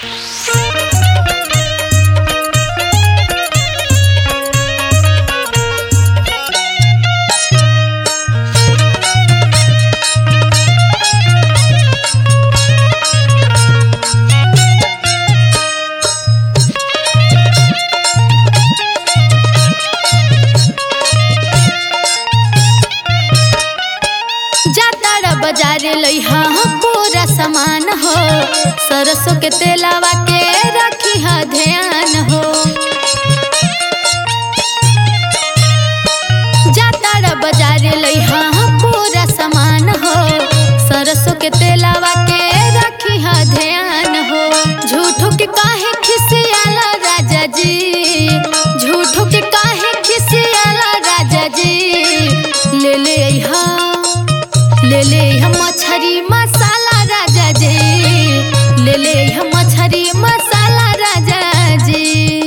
जातारा बाजारे लइहा पूरा सामान हो सरसों के तेलावा के रखी हा ध्यान हो जातारा बाजारे लइहा पूरा सामान हो सरसों के तेलावा के रखी हा ध्यान हो झूठो के काहे खिसियाला राजा जी झूठो के काहे खिसियाला राजा जी ले ले अइहा ले ले हम मछरी मसाला राजा जी ले ले हम मछरी मसाला राजा जी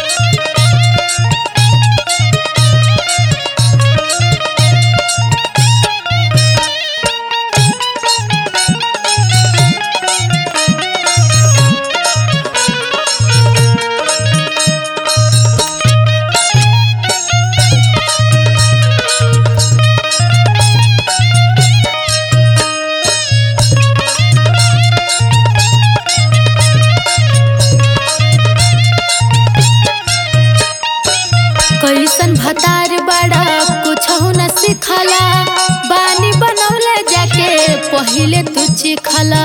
कैसन भतार बड़ा कुछ न सिखला बानी बनौले जाके पहिले तू चिखला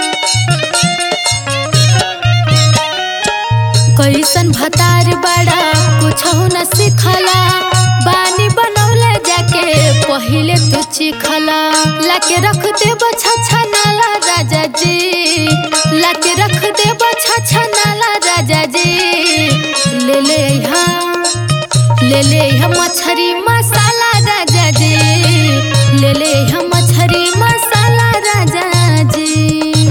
कैसन भतार बड़ा कुछ न सिखला बानी बनौले जाके पहिले तू चिखला लाके रख दे बछा नाला राजा जी लाके रख दे बछा नाला राजा जी ले ले यहाँ ले ले हम मछरी मसाला राजा जी ले ले हम मछरी मसाला राजा जी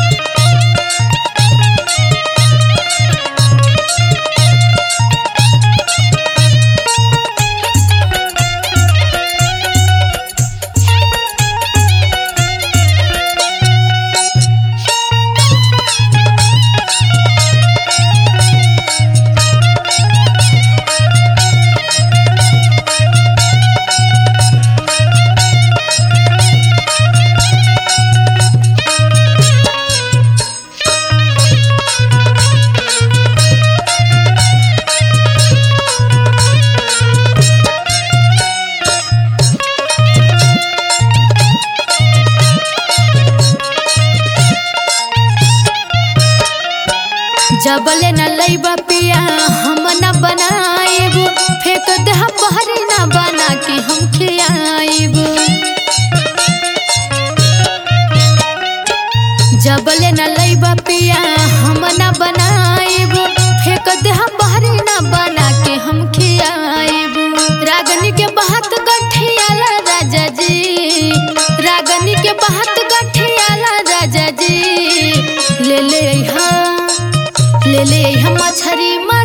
जबले न लैबा पिया हम न बनाएब फेंक दे बहरी न बना के हम खियाएब जबले न लैबा पिया हम न बनाएब फेंक दे बहरी न बना के हम खियाएब रागनी के बहत गठियाला राजा जी रागनी के बहत गठियाला राजा जी ले ले अइहा ले ले हम मछरी